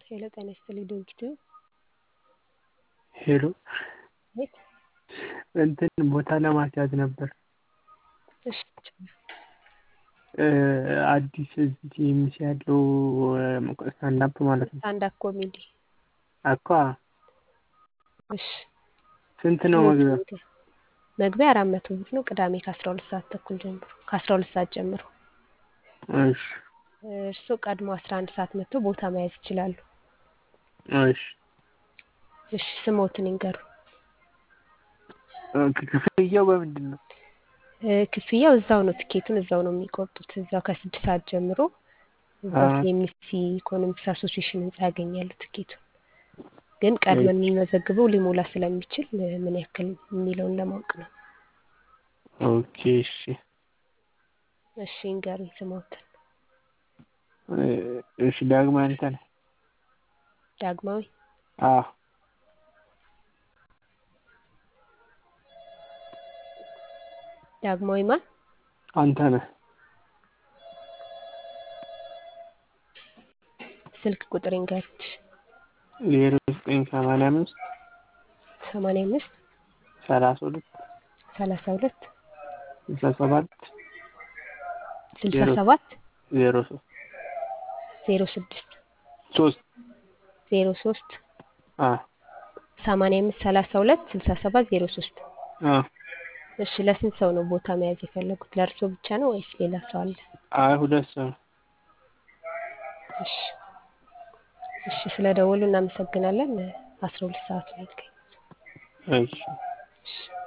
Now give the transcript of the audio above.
ሄሎ ጤና ይስጥልኝ ድርጅቱ ሄሎ ቤት እንትን ቦታ ለማስያዝ ነበር። እሺ አዲስ እዚህ ቲኤምሲ ያለው ስታንዳፕ ማለት ነው። ስታንዳፕ ኮሜዲ እኮ እሺ ስንት ነው መግቢያው? መግቢያ አራት መቶ ብር ነው። ቅዳሜ ከአስራ ሁለት ሰዓት ተኩል ጀምሮ ከአስራ ሁለት ሰዓት ጀምሮ እሺ እርስዎ ቀድሞ አስራ አንድ ሰዓት መጥተው ቦታ መያዝ ይችላሉ። እሺ እሺ ስሞትን ይንገሩ። ክፍያው በምንድን ነው? ክፍያው እዛው ነው። ትኬቱን እዛው ነው የሚቆርጡት። እዛው ከስድስት ሰዓት ጀምሮ እዛው ቲኤምሲ ኢኮኖሚክስ አሶሲዬሽን ህንጻ ያገኛሉ ትኬቱን። ግን ቀድመን የምንመዘግበው ሊሞላ ስለሚችል ምን ያክል የሚለውን ለማወቅ ነው። ኦኬ እሺ እሺ ይንገሩኝ ስሞትን። እሺ ዳግማዊ አንተነህ። ዳግማዊ አዎ ዳግማዊ ማን? አንተነህ ስልክ ቁጥር ይንገሩት። ዜሮ ዘጠኝ ሰማንያ አምስት ሰማንያ አምስት ሰላሳ ሁለት ሰላሳ ሁለት ስልሳ ሰባት ስልሳ ሰባት ዜሮ ሶስት ዜሮ ስድስት ሶስት ዜሮ ሶስት አዎ ሰማንያ አምስት ሰላሳ ሁለት ስልሳ ሰባት ዜሮ ሶስት አዎ እሺ ለስንት ሰው ነው ቦታ መያዝ የፈለጉት? ለእርስዎ ብቻ ነው ወይስ ሌላ ሰው አለ? አይ ሁለት ሰው ነው። እሺ እሺ ስለደወሉ እናመሰግናለን። አስራ ሁለት ሰዓት ላይ ይገኛል። እሺ እሺ